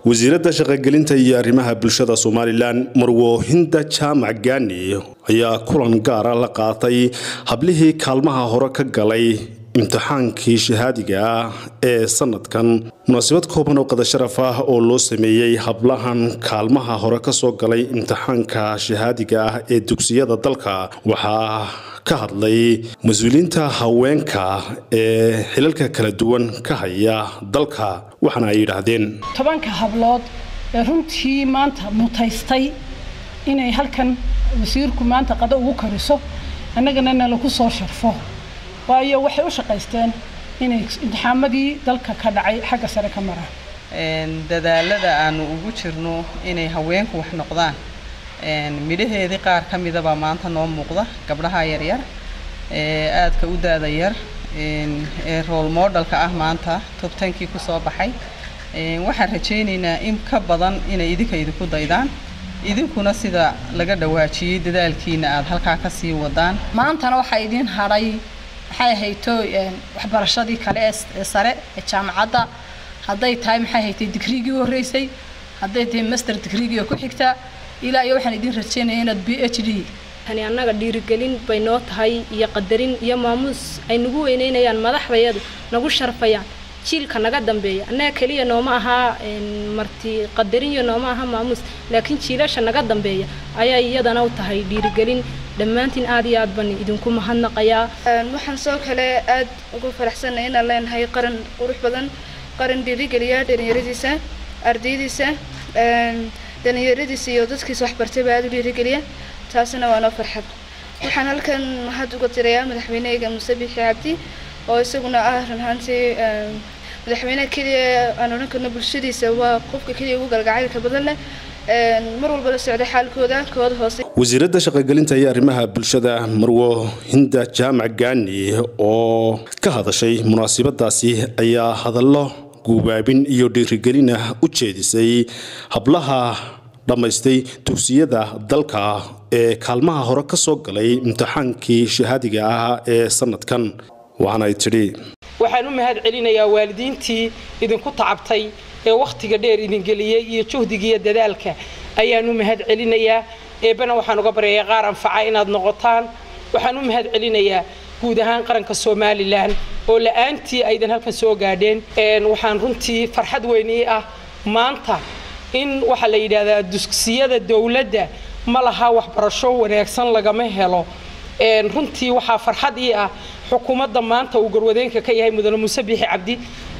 wasiiradda shaqogelinta iyo arrimaha bulshada somalilan marwoohinda jaamac gaani ayaa kulan gaara la qaatay hablihii kaalmaha hore ka galay imtixaankii shahaadiga ah ee sanadkan munaasabad kooban oo qadasharaf ah oo loo sameeyey hablahan kaalmaha hore kasoo galay imtixaanka shahaadiga ah ee dugsiyada dalka waxaa ka hadlay mas-uuliyiinta haweenka ee xilalka kala duwan ka haya dalka waxaana ay yidhaahdeen tobanka hablood ee runtii maanta mutaystay inay halkan wasiirku maanta qado ugu kariso annagana nalaku soo sharfo waayo waxay u shaqaysteen inay imtixaamadii dalka ka dhacay xagga sare ka maraan dadaalada aanu ugu jirno inay haweenku wax noqdaan midhaheedii qaar ka midabaa maanta noo muuqda gabdhaha yaryar ee aadka u daada yar ee rool modelka ah maanta tobtankii ku soo baxay waxaan rajaynaynaa in ka badan inay idinka idinku daydaan idinkuna sida laga dhawaajiyey dadaalkiina aad halkaa ka sii wadaan maantana waxaa idiin hadhay maxay hayto waxbarashadii kale ee sare ee jaamacadda hadday tahay maxay haytay digriigii horreysay hadday tahay master digriigii ku xigta ilaa iyo waxaan idiin rajaynaya inaad b h d tani annaga dhiirigelin bay noo tahay iyo qadarin iyo maamuus ay nagu weyneynayaan madaxdayadu nagu sharfayaan jiilka naga dambeeya annaga keliya nooma ahaa marti qadarin iyo nooma aha maamuus laakiin jiilasha naga dambeeya ayaa iyadana u tahay dhiirigelin dhammaantiin aad iyo aad baan idinku mahadnaqayaa waxaan soo kale aad ugu faraxsanay inaan leenahay qaran qurux badan qaran dhiirigeliya dhalinyaradiisa ardaydiisa dhalinyaradiisa iyo dadkiisa waxbartayba aada u dhiirigeliya taasina waa noo farxad waxaan halkan mahad uga tirayaa madaxweynehayga muuse bixi cabdi oo isaguna ah run ahaantii madaxweyneha keliya aan odhan karno bulshadiisa waa qofka keliya ugu galgacaylka badan leh mar walba la socda xaalkooda kooda hoose wasiiradda shaqogelinta iyo arrimaha bulshada marwo hinda jaamac gaani oo ka hadashay munaasabadaasi ayaa hadallo guubaabin iyo dhiirigelin ah u jeedisay hablaha dhammaystay dugsiyada dalka ee kaalmaha hore ka soo galay imtixaankii shahaadiga ah ee sanadkan waxaana ay tidhi waxaan u mahad celinayaa waalidiintii idinku tacabtay ee wakhtiga dheer idingeliyey iyo juhdigiiyo dadaalka ayaan u mahad celinayaa eebbana waxaan uga baryayaa qaar anfaca inaad noqotaan waxaan u mahad celinayaa guud ahaan qaranka somalilan oo la-aantii aydan halkan soo gaadheen waxaan runtii farxad weynii ah maanta in waxaa la yidhaahdaa dugsiyada dowladda ma laha waxbarasho wanaagsan lagama helo runtii waxaa farxad ii ah xukuumadda maanta uu garwadeenka ka yahay mudane muuse biixi cabdi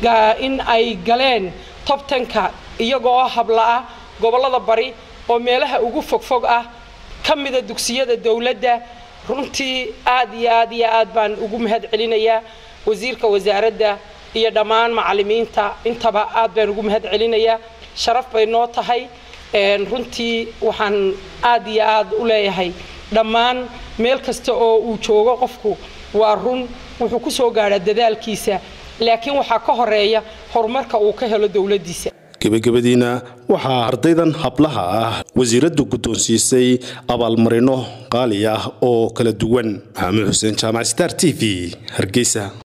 in ay galeen tobtanka iyagoo habla-ah gobollada bari oo meelaha ugu fogfog ah ka mida dugsiyada dowladda runtii aad iyo aad iyo aad baan ugu mahad celinayaa wasiirka wasaaradda iyo dhammaan macallimiinta intaba aad baan ugu mahad celinayaa sharaf bay noo tahay runtii waxaan aad iyo aad u leeyahay dhammaan meel kasta oo uu joogo qofku waa run wuxuu ku soo gaadhaa dadaalkiisa laakiin waxaa ka horeeya horumarka uu ka helo dowladdiisa gebagabadiina waxaa ardaydan hablaha ah wasiiraddu guddoonsiisay abaalmarino qaali ah oo kala duwan maxamed xuseen jaamac star t v hargeysa